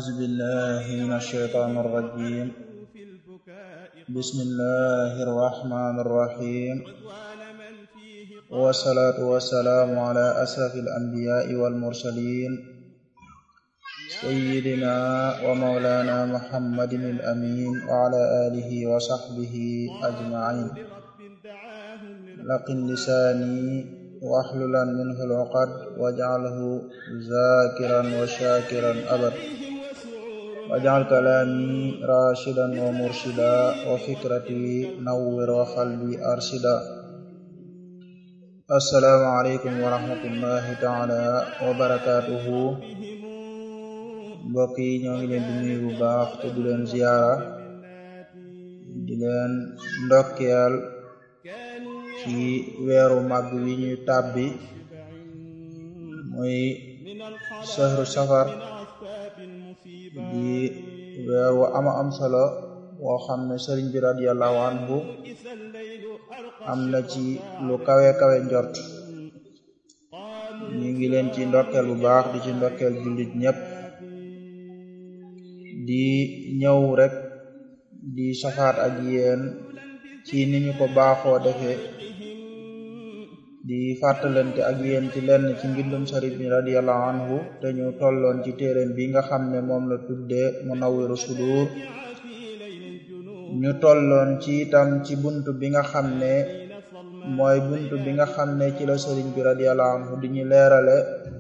أعوذ بالله من الشيطان الرجيم بسم الله الرحمن الرحيم والصلاة والسلام على أشرف الأنبياء والمرسلين سيدنا ومولانا محمد الأمين وعلى آله وصحبه أجمعين لقن لساني واحللا منه العقد واجعله ذاكرا وشاكرا أبد واجعل كلامي راشدا ومرشدا وفكرتي نور وقلبي أرشدا السلام عليكم ورحمة الله تعالى وبركاته mbokk yi ñoo ngi leen di nuyu bu baax te di leen ziyaara di leen ndokkeel ci weeru màgg wi ñuy tàbbi muy sahru safar di weer wu ama am solo woo xam ne sëriñ bi radiyallahu anhu am na ci lu kawe kawe njort ñu ngi leen ci ndokkeel bu baax di ci ndokkeel jullit ñépp di ñëw rek di safaat ak yéen ci ni ñu ko baaxoo defee di fàttalante ak yéen ci lenn ci mbindum sëriñ bi radiyallahu anhu te ñu tolloon ci téeréem bi nga xam ne moom la tuddee Munawwiru Sudur ñu tolloon ci itam ci bunt bi nga xam ne mooy bunt bi nga xam ne ci la sëriñ bi radiyallahu anhu di ñu leerale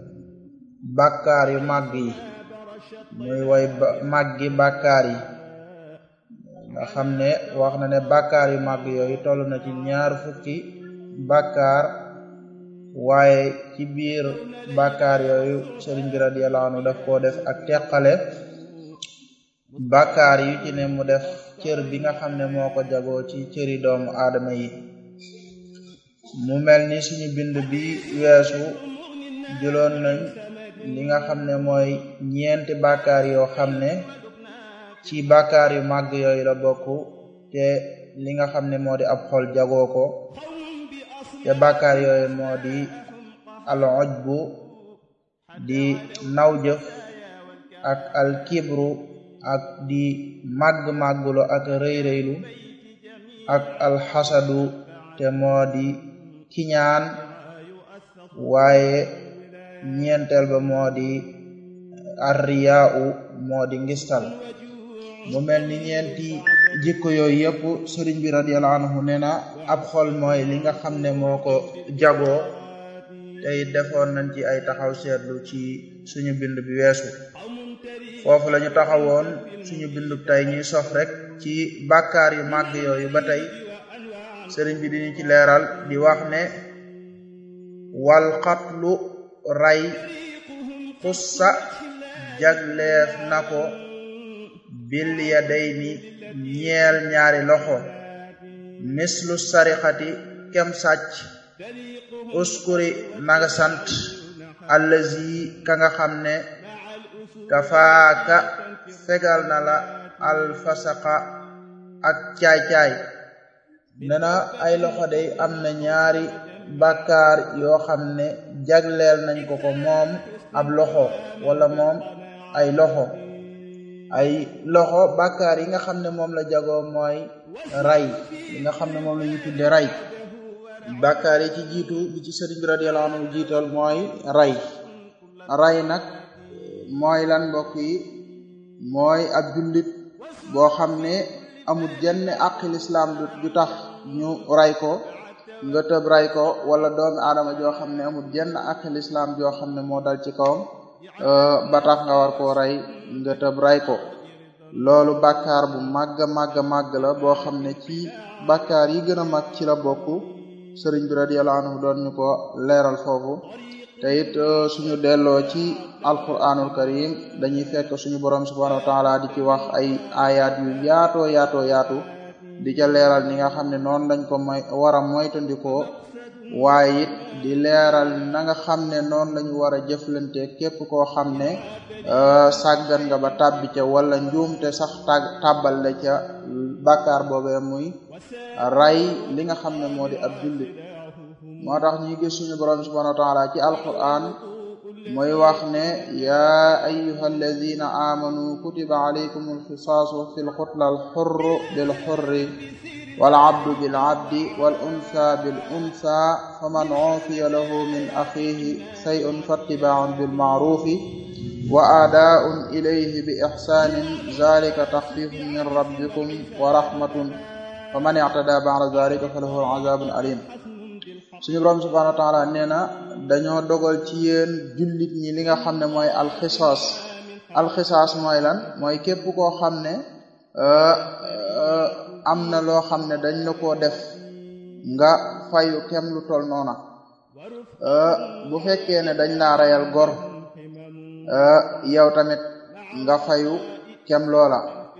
bàkkaar yu màgg yi muy way màggi bàkkaar yi nga xam ne wax na ne bàkkaar yu màgg yooyu toll na ci ñaar fukki bàkkaar waaye ci biir bàkkaar yooyu sëriñ bi radiyallahu anhu daf koo def ak teqale bàkkaar yu ci ne mu def cër bi nga xam ne moo ko jagoo ci cëri doomu aadama yi mu mel ni suñu bind bi weesu jëloon nañ li nga xam ne mooy ñeenti bàkkaar yoo xam ne ci bàkkaar yu màgg yooyu la bokk te li nga xam ne moo di ab xol jagoo ko te bàkkaar yooyu moo di al ujbu di naw jëf ak al kibru ak di màgg-màggulu ak rëy-rëylu ak al xasadu te moo di kiñaan waaye ñeenteel ba moo di arriyaau moo di ngistal mu mel ni ñeenti jikko yooyu yëpp sëriñ bi radiyallahu anhu nee na ab xol mooy li nga xam ne moo ko jagoo tey defoon nañ ci ay taxaw seetlu ci suñu bind bi weesu foofu la ñu taxawoon suñu bindu tey ñuy sof rek ci bàkkaar yu màgg yooyu ba tey sëriñ bi diñu ci leeral di wax ne wal xatlu ray xussa jagleef na ko bil yadayni ñeel ñaari loxo mislu sarixati kem sàcc uskuri nanga sant allazi ka nga xam ne kafaaka fegal na la alfasaqa ak caay-caay nena ay loxo day am na ñaari bàkkaar yoo xam ne jagleel nañ ko ko moom ab loxo wala moom ay loxo ay loxo bàkkaar yi nga xam ne moom la jagoo mooy ray li nga xam ne moom la ñu tudde ray bàkkaar yi ci jiitu bi ci sëriñ bi radiyallahu anhu jiital mooy ray ray nag mooy lan mbokk yi mooy ab jullit boo xam ne amul jenn àqi lislaam du tax ñu ray ko nga tëb ray ko wala doomi aadama joo xam ne amul jenn àqi lislaam joo xam ne moo dal ci kawam ba tax nga war koo rey nga tëb ray ko loolu bàkkaar bu màgg màgg màgg la boo xam ne ci bàkkaar yi gën a mag ci la bokk sëriñ bi radiyallahu anhu doon ñu ko leeral foofu te it suñu delloo ci alquranul karim dañuy fekk suñu borom subhanahu wa taala di ci wax ay ayat yu yaatoo yaatoo yaatu di ca leeral ni nga xam ne noonu lañ ko moy war a moytandikoo waaye it di leeral na nga xam ne noonu lañu war a jëflante képp koo xam ne sàggan nga ba tàbbi ca wala njuumte sax tag tàbbal la ca bàkkaar boobee muy ray li nga xam ne moo di ab jullit moo tax ñuy gis suñu borom subhanahu wa taala ci alquran mooy wax ne yaa ayuha alladina amanu kutiba alaykum alxisaasu fi lxutla alxurru bilxurri walabdu bilabdi wal unsa bil unsa faman ufiya lahu min axihi shay'un fattibaaun bilmaarufi wa aadaun ilayhi bi ixsaanin zalika taxfifun min rabbikum wa rahmatun faman ictada ba'da zalika falahu azabun alim suñu borom subhanahu wa taala nee na dañoo dogal ci yéen jullit ñi li nga xam ne mooy alxisaas alxisaas mooy lan mooy képp koo xam ne am na loo xam ne dañ la koo def nga fayu kem lu tol noona bu fekkee ne dañ laa rayal gor yow tamit nga fayu kem loola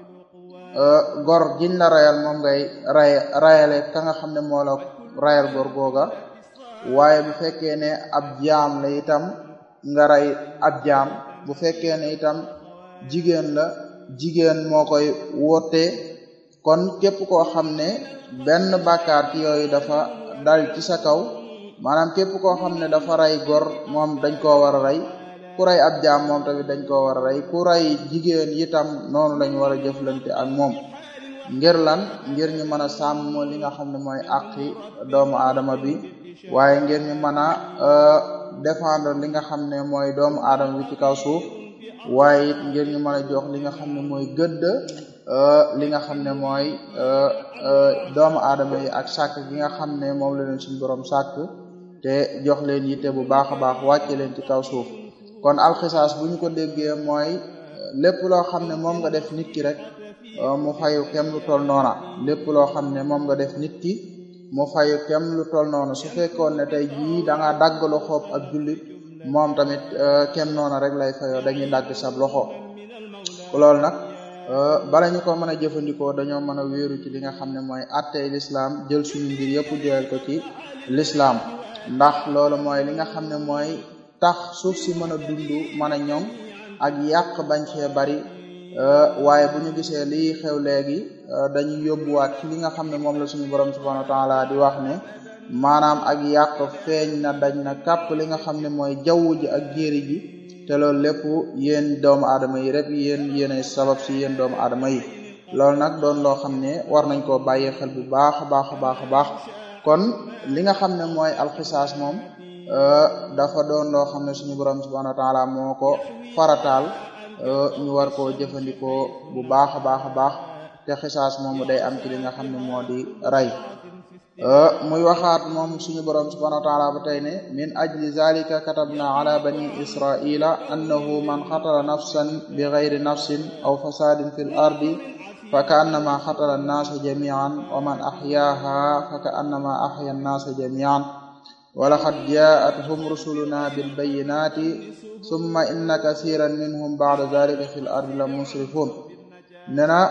gor giñ la rayal moom ngay ray rayale ka nga xam ne moo la rayal gor googa waaye bu fekkee ne ab jaam la itam nga ray ab jaam bu fekkee ne itam jigéen la jigéen moo koy woote kon képp koo xam ne benn bàkkaar ci yooyu dafa dal ci sa kaw maanaam képp koo xam ne dafa ray gor moom dañ koo war a rey ku ray ab jaam moom tamit dañ koo war a rey ku ray jigéen itam noonu lañ war a jëflante ak moom ngir lan ngir ñu mën a sàmm li nga xam ne mooy àqi doomu aadama bi waaye ngir ñu mën a défendre li nga xam ne mooy doomu aadama bi ci kaw suuf waaye it ngir ñu mën a jox li nga xam ne mooy gëdd li nga xam ne mooy doomu aadama yi ak sàkk gi nga xam ne moom la leen suñu borom sàkk te jox leen yitte bu baax a baax wàcce leen ci kaw suuf kon alxisaas bu ñu ko déggee mooy lépp loo xam ne moom nga def nit ki rek mu fayu kem lu tol noona lépp loo xam ne moom nga def nit ki mu fayu kem lu tol noona su fekkoon ne tey jii da nga dagg loxoob ak jullit moom tamit kem noona rek lay fayoo dañuy dagg sab loxo loolu nag bala ñu ko mën a jëfandikoo dañoo mën a wéeru ci li nga xam ne mooy attey lislaam jël suñu mbir yëpp joyal ko ci lislaam ndax loolu mooy li nga xam ne mooy tax suuf si mën a dund mën a ñoŋ ak yàq bañ fee bari waaye bu ñu gisee lii xew léegi dañuy yóbbuwaat ci li nga xam ne moom la suñu borom subhanahu wa taala di wax ne maanaam ak yàq feeñ na dañ na kàpp li nga xam ne mooy jaww ji ak jéeri ji te loolu lépp yéen doomu aadama yi rek yéen yéenay sabab si yéen doomu aadama yi loolu nag doon loo xam ne war nañ koo bàyyi xel bu baax a baax a baax a baax kon li nga xam ne mooy alxisaas moom dafa doon loo xam ne suñu borom subhanahu wa taala moo ko farataal ñu war koo jëfandikoo bu baax a baax a baax te xisaas moomu day am ci li nga xam ne moo di rey muy waxaat moom suñu borom subhanahu wa taala ba tey ne min ajli zalika katabna ala bani israila annahu man xatala nafsan bi gayri nafsin aw fasadin fi l ardi fa ka annama xatala annaasa jamian wa man axyaaha fa ka annama axya annaasa jamian walaqad jaa'athum rusuluna bilbayinati summa inna kasiran minhum ba'da dhalika fil ardi la musrifun ne na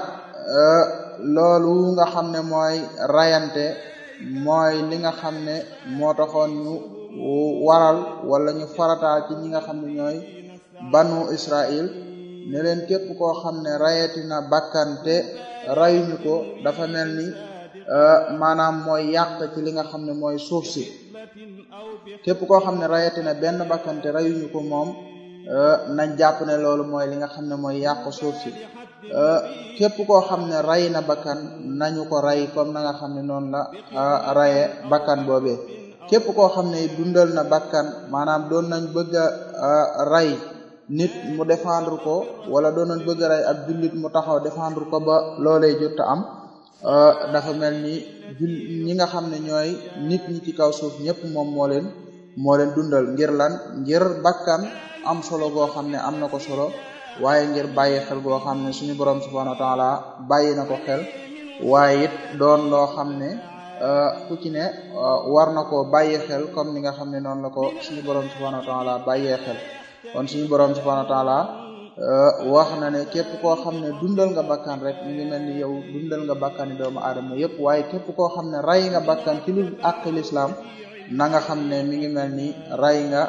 loolu nga xam ne mooy rayante mooy li nga xam ne moo taxoon ñu waral wala ñu farataal ci ñi nga xam ne ñooy banu Israil ne leen képp koo xam ne rayati na bakkante rayuñu ko dafa mel ni maanaam mooy yàq ci li nga xam ne mooy suuf si képp koo xam ne rayati na benn bakkante rayuñu ko moom nañ jàpp ne loolu mooy li nga xam ne mooy yàq suuf si képp koo xam ne ray na bakkan nañu ko ray comme na nga xam ne noonu la raye bakkan boobee képp koo xam ne dundal na bakkan maanaam doon nañ bëgg a ray nit mu défendre ko wala doon nañ bëgg a ray ab jullit mu taxaw défendre ko ba loolee jot a am dafa mel ni jul ñi nga xam ne ñooy nit ñi ci kaw suuf ñëpp moom moo leen moo leen dundal ngir lan ngir bakkan am solo goo xam ne am na ko solo waaye ngir bàyyi xel goo xam ne suñu borom subhanahu wa taala bàyyi na ko xel waaye it doon loo xam ne ku ci ne war na ko bàyyi xel comme ni nga xam ne noonu la ko suñu borom subhanahu wa taala bàyyee xel kon suñu borom subhanahu wa taala wax na ne képp koo xam ne dundal nga bakkan rek mi ngi mel ni yow dundal nga bakkani doomu aadama yëpp waaye képp koo xam ne ray nga bakkan ci lu àq lislaam na nga xam ne mi ngi mel ni ray nga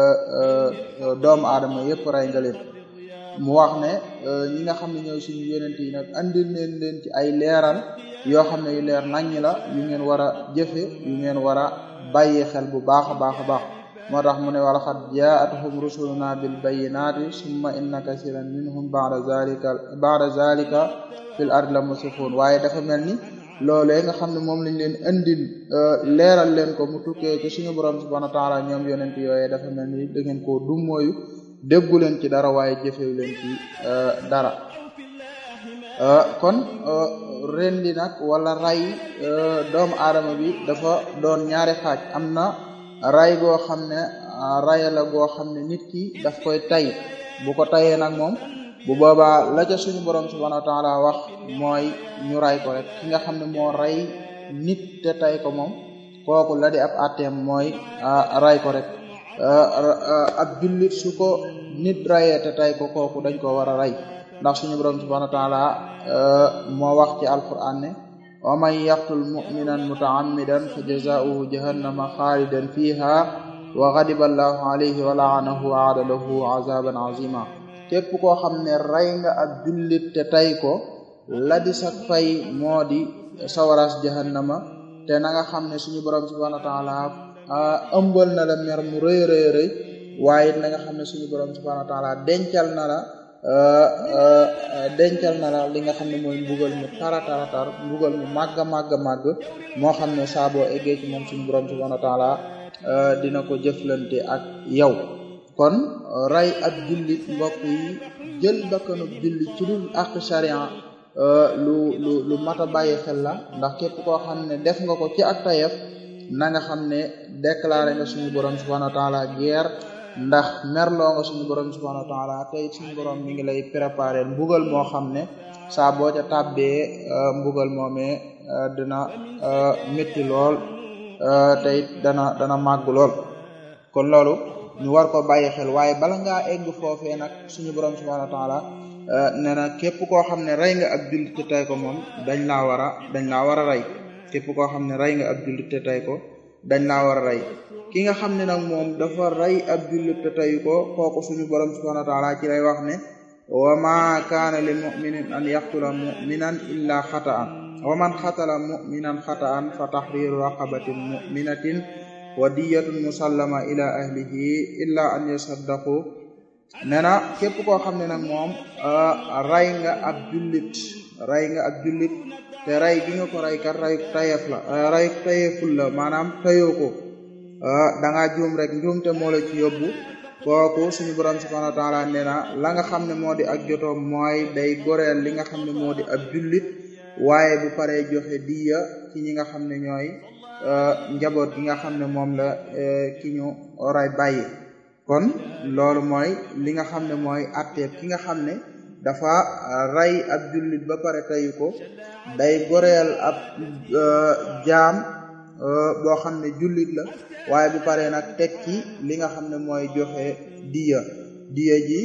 doomu aadama yëpp ray nga leen mu wax ne ñi nga xam ne ñooy suñu yonent yi nag andil leen leen ci ay leeral yoo xam ne yu leer naññ la yu ngeen war a jëfe yu ngeen war a bàyyi xel bu baax a baax a baax moo tax mu ne wala xat jaatuhum rusuluna bil bayinati summa inna kasiran minhum ba'da zalika ba'da zalika fil ardi la musifun waaye dafa mel ni loolee nga xam ne moom lañ leen indil leeral leen ko mu tukkee ci suñu borom subhanahu wa taala ñoom yonent yooyee dafa mel ni da ngeen koo dummóoyu déggu leen ci dara waaye jëfew leen ci dara kon rendi nag wala ray doomu aadama bi dafa doon ñaari xaaj am na ray goo xam ne ray la goo xam ne nit ki daf koy tay bu ko tayee nag moom bu boobaa la ca suñu borom subhanahu wa taala wax mooy ñu ray ko rek ki nga xam ne moo ray nit te tay ko moom kooku la di ab atteem mooy ray ko rek ab jullit su ko nit rayee te tay ko kooku dañ ko war a ray ndax suñu borom subhanahu wa taala moo wax ci alquran ne wa man yaqtul muminan mutaammidan fa jazaauhu jahannama xaalidan fiha wa ghadiba allahu alayhi wa laanahu wa aada lahu azaban azima képp koo xam ne rey nga ab jullit te tay ko la di sak fay moo di sawaras jahannama te na nga xam ne suñu borom subhanahu wa taala ëmbal na la mer mu rëy rëy rëy waaye na nga xam ne suñu borom subhanahu wa taala dencal na la dencal na la li nga xam ne mooy mbugal mu tara tara tar mbugal mu màgg màgg màgg moo xam ne saa boo eggee ci moom suñu borom subhanahu wa taala dina ko jëflante ak yow kon ray ab jullit mbokk yi jël bakkanu jullit ci dul ak sharia lu lu lu mat a bàyyi xel la ndax képp koo xam ne def nga ko ci ak tayef na nga xam ne déclaré nga suñu borom subhanahu wa taala guerre ndax merloo nga suñu borom subhanahu wa taala tey suñu borom mi ngi lay préparer mbugal moo xam ne saa boo ca tàbbee mbugal moomee dina métti lool tey dana dana màgg lool kon loolu ñu war ko bàyyi xel waaye bala ngaa egg foofee nag suñu borom subhanahu wa taala nee na képp koo xam ne rey nga ab jullit te tey ko moom dañ laa war a dañ laa war a rey képp koo xam ne rey nga ab jullit te tey ko dañ laa war a rey ki nga xam ne nag moom dafa rey ab jullit te teyu ko kooku suñu borom subhanahu wa taala ci lay wax ne wa ma kaana li muminin an yaqtula muminan illa xataan wa man xatala muminan xataan fa tahriru raqabatin muminatin wa diyatun musallama ila ahlihi illa an yasaddaqu nee na képp koo xam ne nag moom ray nga ab jullit ray nga ab jullit te ray gi nga ko ray kat ray tayef la ray tayeful la maanaam tayoo ko da ngaa juum rek njuumte moo la ci yóbbu kooku suñu borom subhanahu wa taala nee na la nga xam ne moo di ak jotoom mooy day goreel li nga xam ne moo di ab jullit waaye bu paree joxe diya ci ñi nga xam ne ñooy njaboot gi nga xam ne moom la ki ñu ray bàyyi kon loolu mooy li nga xam ne mooy atteeb ki nga xam ne dafa rey ab jullit ba pare tayu ko day goreel ab jaam boo xam ne jullit la waaye bu paree nag teg ci li nga xam ne mooy joxe diya diya ji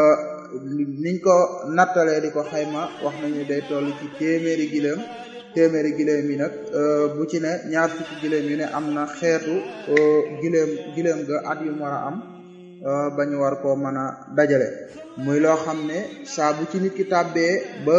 niñ ko nattalee di ko xayma wax nañu day toll ci téeméeri giléem téeméeri giléem yi nag bu ci ne ñaar fukki giléem yu ne am na xeetu giléem giléem ga at yu war a am ba ñu war koo mën a dajale muy loo xam ne saa bu ci nit ki tàbbee ba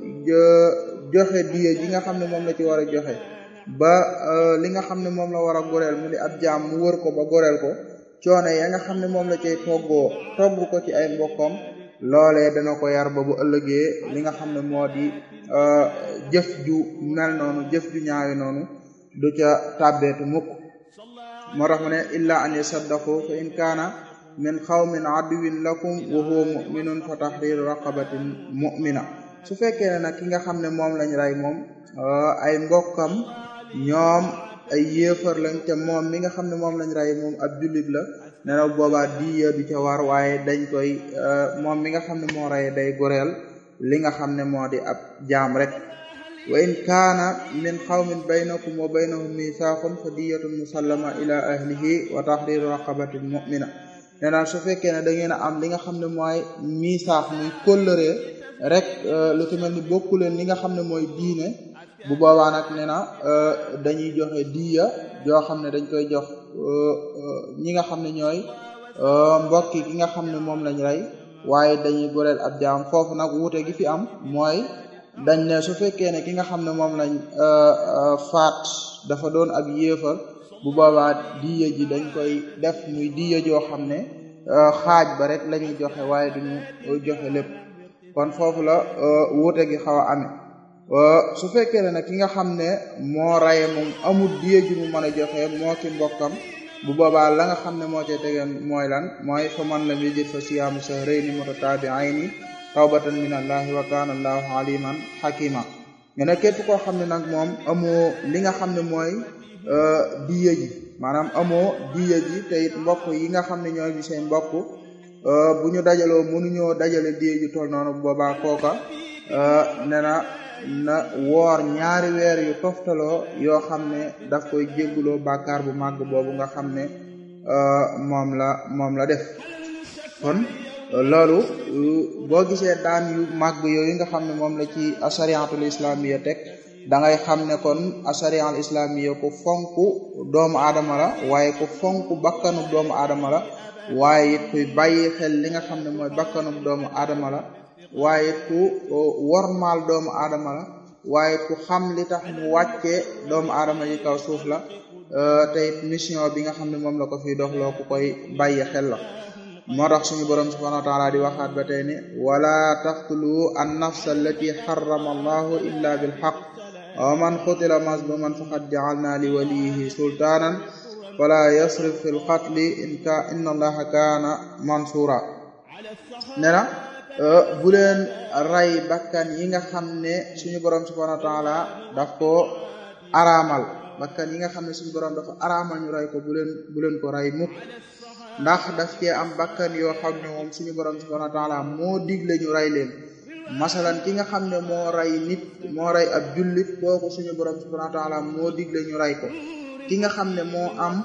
joxe diye ji nga xam ne moom la ci war a joxe ba li nga xam ne moom la war a goreel mu di ab jaam mu wër ko ba goreel ko coono ya nga xam ne moom la cay toggoo togg ko ci ay mbokkam loolee dana ko yar ba bu ëllëgee li nga xam ne moo di jëf ju mel noonu jëf ju ñaawi noonu du ca tàbbeetu mukk moo tax mu ne illa an yasaddaqu fa in kaana min xawmin aduwin lakum wa huwa muminun fa tahriru raqabatin mu'mina su fekkee ne nag ki nga xam ne moom lañ rey moom ay mbokkam ñoom ay yéefar lañ te moom mi nga xam ne moom lañ rey moom ab jullit la ne na boobaa diya du ca war waaye dañ koy moom mi nga xam ne moo rey day goreel li nga xam ne moo di ab jaam rek wa in kaana min qawmin baynakum wa baynahum mithaqun fa diyatun musallama ila ahlihi wa tahriru raqabatin mu'mina nee naa su fekkee ne da ngeen a am li nga xam ne mooy misaax muy kóllëre rek lu ci mel ni bokku leen li nga xam ne mooy diine bu boobaa nag nee na dañuy joxe diya joo xam ne dañ koy jox ñi nga xam ne ñooy mbokki ki nga xam ne moom lañ rey waaye dañuy goreel ab jaam foofu nag wuute gi fi am mooy dañ ne su fekkee ne ki nga xam ne moom lañ faat dafa doon ab yéefar bu boobaa diya ji dañ koy def muy diya joo xam ne xaaj ba rek la ñuy joxe waaye duñu joxe lépp kon foofu la wuute gi xaw a amee su fekkee ne nag ki nga xam ne moo raye moom amul diya ji mu mën a joxe moo ki mbokkam bu boobaa la nga xam ne moo cay tegeen mooy lan mooy fa man lam yajid fa siyaamu shahrayni mutataabi'ayni tawbatan min allahi wa kana allahu aliman hakima nga ne képp koo xam ne nag moom amoo li nga xam ne mooy diya ji maanaam amoo diya ji te it mbokk yi nga xam ne ñooy bi seen mbokk bu ñu dajaloo mënuñoo dajale diya ji toll noonu boobaa kooka ne na na woor ñaari weer yu toftaloo yoo xam ne daf koy jégguloo bàkkaar bu màgg boobu nga xam ne moom la moom la def kon loolu boo gisee daan yu màgg yooyu nga xam ne moom la ci asariatul islamiya teg da ngay xam ne kon asariatul islamiya ku fonk doomu aadama la waaye ku fonk bakkanu doomu aadama la waaye it kuy bàyyi xel li nga xam ne mooy bakkanu doomu aadama la waaye ku wormaal doomu aadama la waaye ku xam li tax mu wàccee doomu aadama yi kaw suuf la te it mission bi nga xam ne moom la ko fiy doxloo ku koy bàyyi xel la moo tax suñu borom subhanahu wa taala di waxaat ba tey ne wala taqtulu an nafsa allati harrama allahu illa bil haqq wa man qutila mazluman faqad ja'alna li waliyihi sultanan fala yasrif fil qatli in ka inna allaha kaana mansura ne na bu leen rey bakkan yi nga xam ne suñu borom subhanahu wa taala daf ko araamal bakkan yi nga xam ne suñu borom dafa araamal ñu rey ko bu leen bu leen ko rey mukk ndax daf cee am bakkan yoo xam ne moom suñu borom subhanahu wa taala moo digle ñu rey leen masalan ki nga xam ne moo rey nit moo rey ab jullit kooku suñu borom subhanahu wa taala moo digle ñu rey ko ki nga xam ne moo am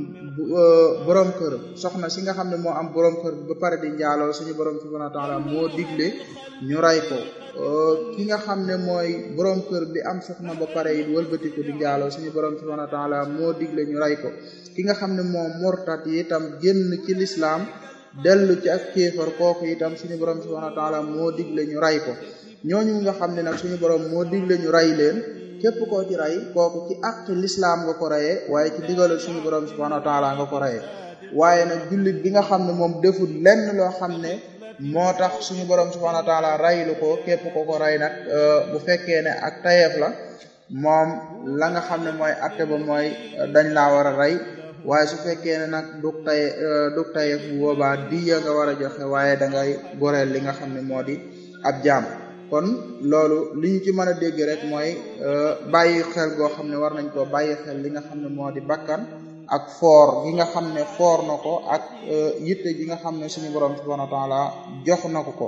borom kër soxna si nga xam ne moo am borom kër ba pare di njaaloo suñu borom subhanahu wa taala moo digle ñu rey ko ki nga xam ne mooy borom kër bi am soxna ba pare it wëlbatiku di njaaloo suñu borom subhanahu wa taala moo digle ñu rey ko ki nga xam ne moom murtat yi itam génn ci lislaam dellu ci ak kéefar kooku itam suñu borom subhanahu wa taala moo digle ñu rey ko ñooñu nga xam ne nag suñu borom moo digle ñu rey leen képp koo ci rey kooku ci àq lislaam nga ko reyee waaye ci digalal suñu borom subhanahu wa taala nga ko reyee waaye nag jullit bi nga xam ne moom deful lenn loo xam ne moo tax suñu borom subhanahu wa taala reylu ko képp ko ko rey nag bu fekkee ne ak tayeef la moom la nga xam ne mooy atte ba mooy dañ laa war a rey waaye su fekkee ne nag dug tay dug tayeef bu boobaa diya nga war a joxe waaye da ngay goreel li nga xam ne moo di ab jaam kon loolu li ñu ci mën a dégg rek mooy bàyyi xel goo xam ne war nañ koo bàyyi xel li nga xam ne moo di bakkan ak foor gi nga xam ne foor na ko ak yitte gi nga xam ne suñu borom subhanahu wa taala jox na ko ko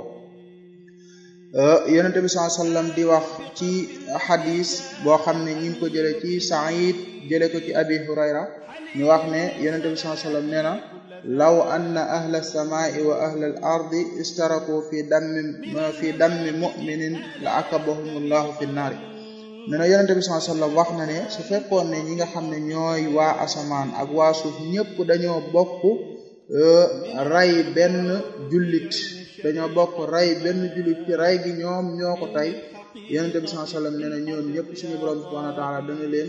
yonente bi sallallahu alayhi wasallam di wax ci hadis boo xam ne ñi ngi ko jële ci Sa'id jële ko ci Abi Hurayra ñu wax ne yonente bi sallallahu alayhi wasallam nee na law anna ahla as-samaa'i wa ahla al-ardi istaraku fi dammi fi dammi mu'minin la akabahumullahu fi naari nee na yonente bi sallallahu alayhi wasallam wax na ne su fekkoon ne ñi nga xam ne ñooy waa asamaan ak waa suuf ñëpp dañoo bokk rey benn jullit dañoo bokk rey benn jullit ci rey gi ñoom ñoo ko tey yonente bi sallallahu alayhi wasallam nee na ñoom ñëpp suñu borom subhanahu wa ta'ala dana leen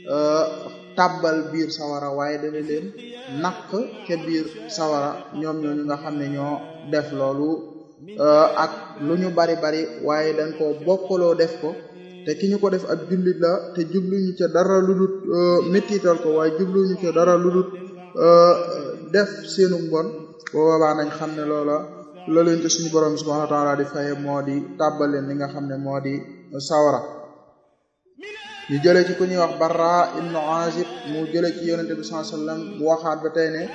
tàbbal biir sawara waaye dana leen naq ca biir sawara ñoom ñooñu nga xam ne ñoo def loolu ak lu ñu bari bari waaye dañ ko bokkaloo def ko te ki ñu ko def ak jullit la te jubluñu ca dara lu dul méttital ko waaye jubluñu ca dara lu dul def seenu mbon boobaa nañ xam ne loola loolu te suñu borom subhanahu wa ta'ala di faye moo di tàbbal leen li nga xam ne moo di sawara ñu jëlee ci ku ñuy wax Barra ibnu Azib mu jëlee ci yonente bi sallallahu alayhi wasallam mu waxaat ba tey ne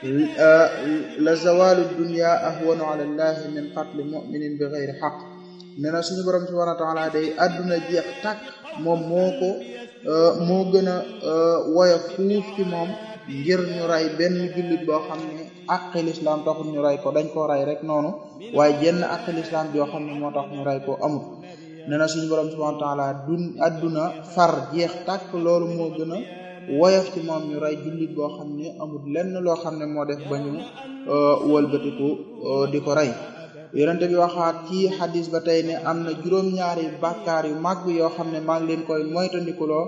la zawalu dunya ahwanu ala llahi min qatli mu'minin bi ghayri haqq nee na suñu borom subhanahu wa ta'ala day adduna jeex tàkk moom moo ko moo gën a woyof fuuf ci moom ngir ñu rey benn jullit boo xam ne àqi lislaam taxul ñu rey ko dañ ko rey rek noonu waaye jenn àqi lislaam joo xam ne moo tax ñu rey ko amul nee na suñu borom subhanahu wa ta'ala dun adduna far jeex tàkk loolu moo gën a woyof ci moom ñu rey jullit boo xam ne amul lenn loo xam ne moo def ba ñu wëlbatiku di ko rey yonente bi waxaat ci xadis ba tey ne am na juróom-ñaari bàkkaar yu màgg yoo xam ne maa ngi leen koy moytandikuloo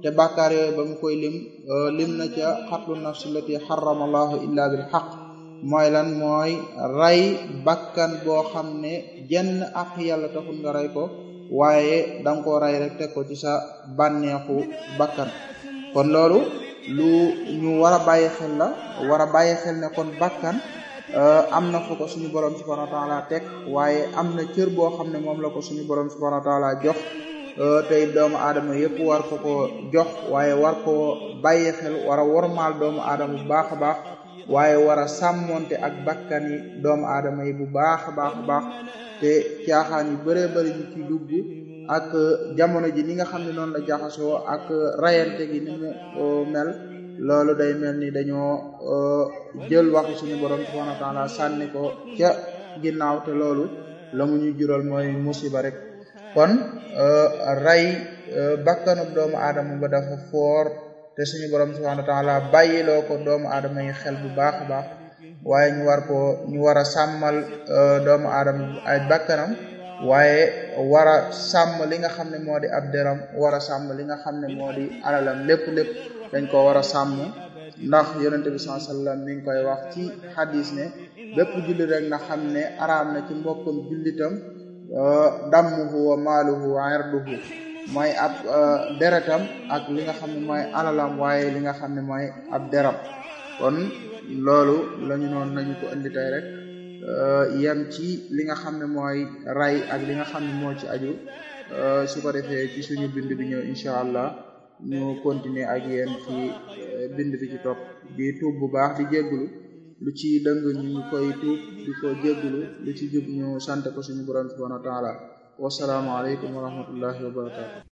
te bàkkaar yooyu ba mu koy lim lim na ca xatlu nafsi lati xarama allahu illa bil xaq mooy lan mooy rey bakkan boo xam ne jenn ak yàlla taxul nga rey ko waaye danga koo rey rek teg ko ci sa bànneexu bakkan kon loolu lu ñu war a bàyyi xel la war a bàyyi xel ne kon bakkan am na fu ko suñu borom subhanahu wa taala teg waaye am na cër boo xam ne moom la ko suñu borom subhanahu wa taala jox tey doomu aadama yëpp war ko ko jox waaye war ko bàyyi xel war a wormaal doomu aadama bu baax a baax waaye war a sàmmonte ak bakkan yi doomu aadama yi bu baax a baax a baax te caaxaan yu bëree bëri ñu ci dugg ak jamono ji ni nga xam ne noonu la jaxasoo ak rayante gi ni mu mel loolu day mel ni dañoo jël waxi suñu borom subhanahu wa taala sànni ko ca ginnaaw te loolu la mu ñu jural mooy musiba rek kon rey bakkanub doomu aadama ba dafa foor te suñu borom subhanahu wa taala bàyyiloo ko doomu aadama yi xel bu baax a baax waaye ñu war ko ñu war a sàmmal doomu aadama ay bakkanam waaye war a sàmm li nga xam ne moo di ab deram war a sàmm li nga xam ne moo di alalam lépp lépp dañ ko war a sàmm ndax yonente bi sallallahu alayhi wasallam mi ngi koy wax ci xadis ne bépp jullit rek na xam ne araam na ci mbokkam jullitam dammuhu wa maaluhu wa irduhu mooy ab deretam ak li nga xam ne mooy alalam waaye li nga xam ne mooy ab deram kon loolu lañu noonu nañu ko indi tey rek yem ci li nga xam ne mooy ray ak li nga xam ne moo ci aju su ko defee ci suñu bind bi ñëw incha allah ñu continuer ak yéen ci bind bi ci topp di tuub bu baax di jéggulu lu ci dëng ñu koy tuub di ko jéggulu lu ci jub ñu sant ko suñu borom subhanahu wa taala wasalaamu aleykum wa rahmatullahi wa barakatu